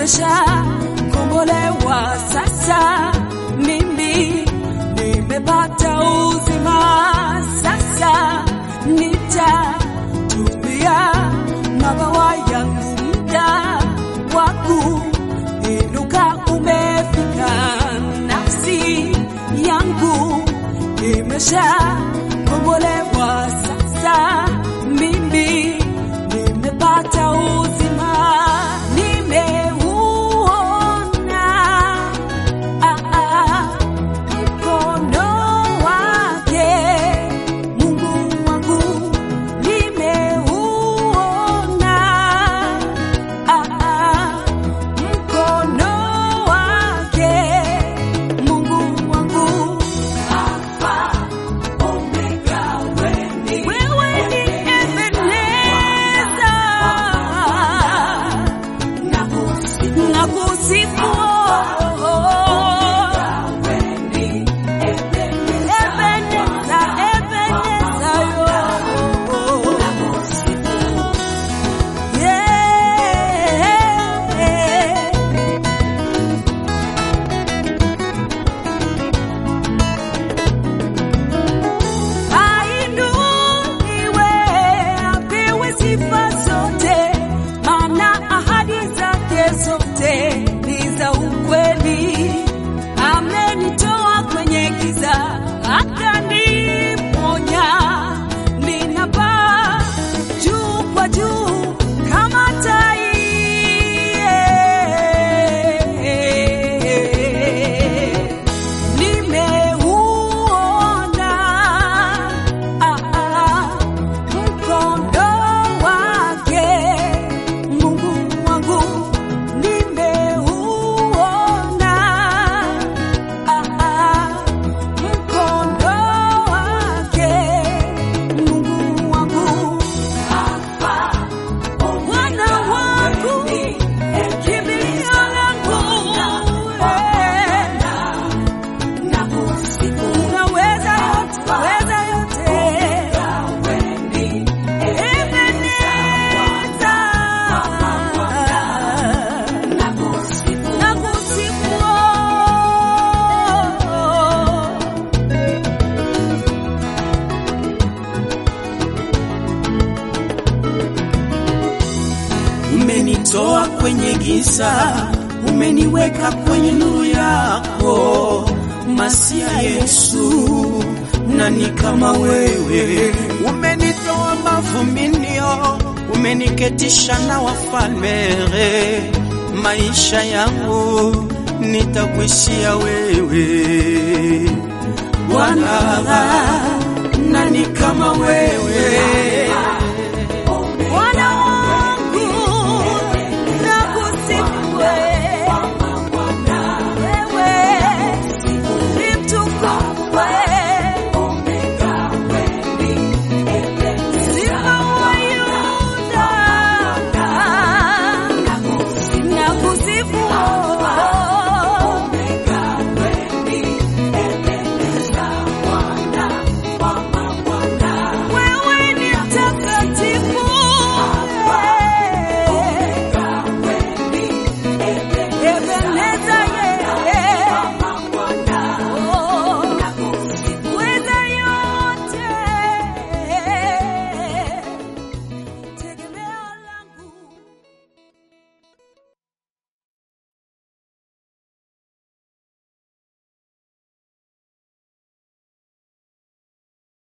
nimeshakombolewa sasa, mimi nimepata uzima sasa, nitatumia mabawa yangu, muda wangu inuka umefika, nafsi yangu imeshakombolewa sasa, mimi nimepata uzima, nimeuona ah, ah, mkono wake Mungu wangu, nimeuona ah, ah, mkono wake Mungu wangu, Alfa Omega, wewe ni Ebeneza, nakusifu Ebeneza, Ebeneza, yo. Yeah. Ainuliwe, apewe sifa zote, maana ahadi zake zote ni za ukweli. Amenitoa kwenye giza, akaniponya. Ninapaa juu kwa juu kama tai. Nimeuona ah, ah, mkono wake Mungu wangu, nimeuona ah, ah, mkono wake Mungu wangu, Bwana wangu, kimbilio langu eh. Unaweza yote, unaweza yote. Ebeneza. Nakusifu. Umenitoa kwenye giza, umeniweka kwenye nuru yako, Masia Yesu, nani kama wewe? Umenitoa mavuminio, umeniketisha na wafalme, maisha yangu nitakuishia wewe Bwana, nani kama wewe?